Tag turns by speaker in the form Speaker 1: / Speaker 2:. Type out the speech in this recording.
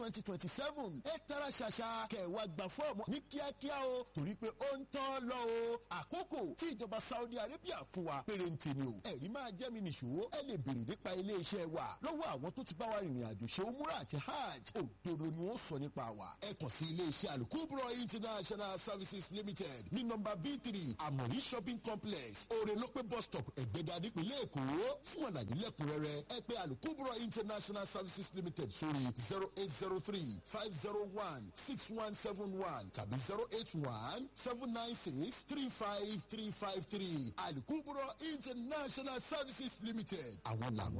Speaker 1: twenty twenty seven ẹ tara ṣàṣà kẹwàá gba fọ́ọ̀mù ní kíákíá o torí pé ó ń tán lọ o àkókò tí ìjọba Saudi Arabia fún wa pérénte ni o ẹ̀rí máa jẹ́ mi nìṣó ẹ lè béèrè nípa ilé iṣẹ́ wa lọ́wọ́ àwọn tó ti bá wa rìnrìn àjò ṣe umura àti hajj òdodo ni ó sọ nípa wa ẹ kàn sí ilé iṣẹ́ alukubro international services limited ní nọ́mbà b three amori shopping complex orelope bus stop ẹ̀gbẹ́dà nípìnlẹ̀ èkó fún àlàyé lẹ́kùnrẹ́rẹ́ ẹ pè alukubro international services limited sórí zero eight zero three five zero one six one seven one tàbí zero eight one seven nine six three five three five three alukubro international services limited àwọn làwọn.